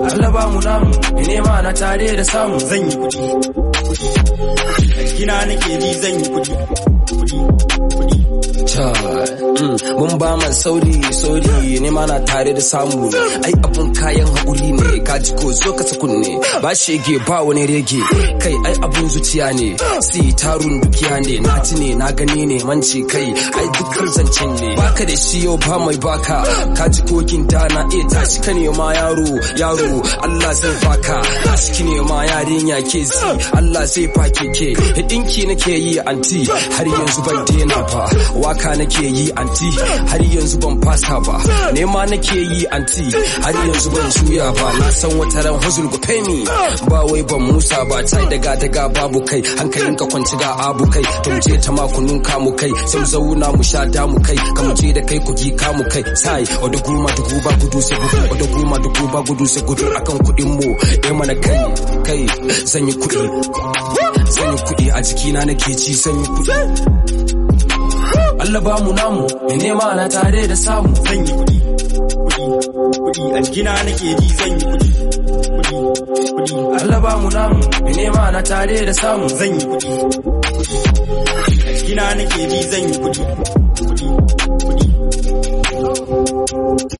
Allah ba mu namu mai nema na tare da samu zan yi kuɗi a jikina nake ji zan yi kuɗi kuɗi kuɗi mun ba man sauri sauri ne ma na tare da samu ne ai abun kayan haƙuri ne ka ji ko zo ka kunne ba shege ba wani rege kai ai abun zuciya ne si tarun dukiya ne na ji ne na gani ne manci kai ai dukkan zancen ne baka da shi yau ba mai baka ka ji kokin da na iya tashi ka ne ma yaro yaro Allah zai baka tashi ki ne ma yarinya ke zi Allah zai fake ke hidinki nake yi anti har yanzu ban daina ba waka nake yi anti har yanzu ban fasa ba nema nake yi anti har yanzu ban juya ba na san wata ran huzul go pay me ba wai ban musa ba tai daga daga babu kai hankalin ka kwanci ga abu kai to je ta makunun kamu kai sai zauna mu sha damu kai ka mu je da kai ku gi kamu kai sai oda guma dugu ba gudu sai gudu oda guma dugu ba gudu sai gudu akan kudin mu eh mana kai kai zan yi kudi zan yi kudi a jikina nake ci zan yi kudi Allah ba mu namu mai nema na tare da samu zan yi kuɗi kuɗi kuɗi a jikina nake ji zan yi kuɗi kuɗi kuɗi Allah ba mu namu mai nema na tare da samu zan yi kuɗi kuɗi a jikina nake ji zan yi kuɗi